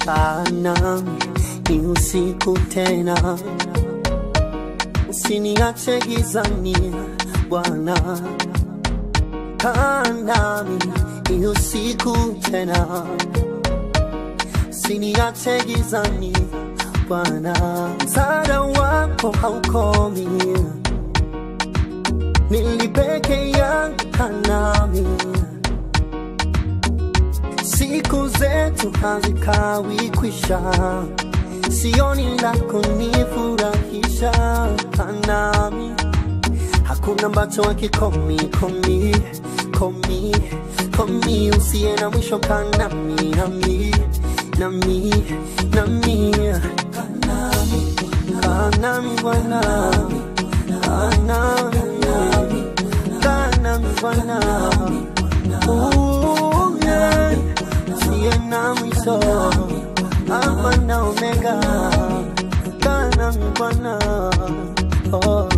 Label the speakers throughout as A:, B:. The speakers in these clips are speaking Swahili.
A: kaa nami ni usiku tena, usiniache gizani Bwana, kaa nami ni usiku tena, usiniache gizani Bwana, msaada wako haukomi, nilipeke yangu kaa nami siku zetu hazikawi kwisha, sioni la kunifurahisha kanami, hakuna ambacho hakikomi komi komi komi, usiye na mwisho kanami nami nami nami kanami kanami Bwana kanami kanami Bwana Ooh, yeah. Siye na mwisho Alfa na Omega kana mi Bwana oh.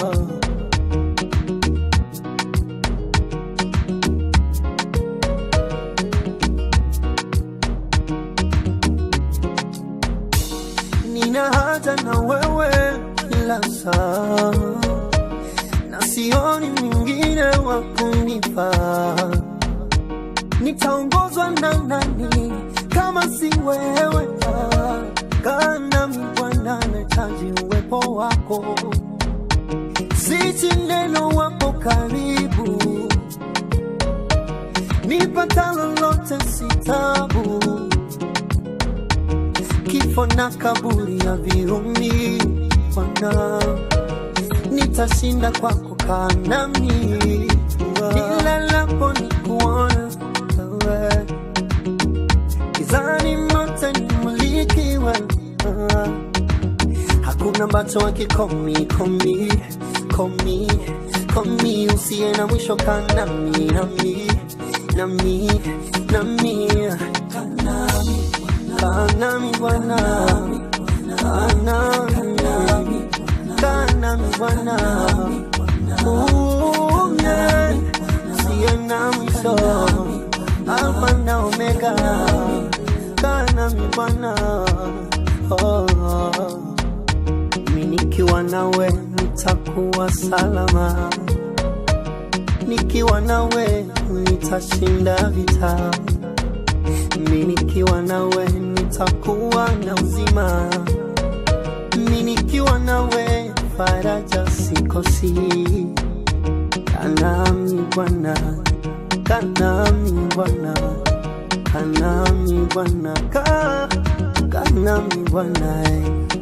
A: Nina haja na wewe kila saa na sioni mwingine wa kunifaa nitaongozwa na nani kama si wewe? Ah, Kaa nami Bwana, nahitaji uwepo wako, siji neno wapo karibu, nipata lolote si tabu, kifo na kaburi ya viumi Bwana, nitashinda kwako, kaa nami nilalapo nikuona wewe gizani mote nimulikiwe ah. hakuna ambacho hakikomi komi komi komi usiye na mwisho kanami nami nami nami kanami kanami bwana kanami kanami bwana Ooh, yeah. usiye na mwisho Alfa na Omega, kana mi Bwana. Oh, mi nikiwa nawe nitakuwa salama, nikiwa nawe nitashinda vita, mi nikiwa nawe nitakuwa na uzima, mi nikiwa nawe faraja sikosi, kanami Bwana kanami Bwana, kanami Bwana, ka kanami Bwana, eh.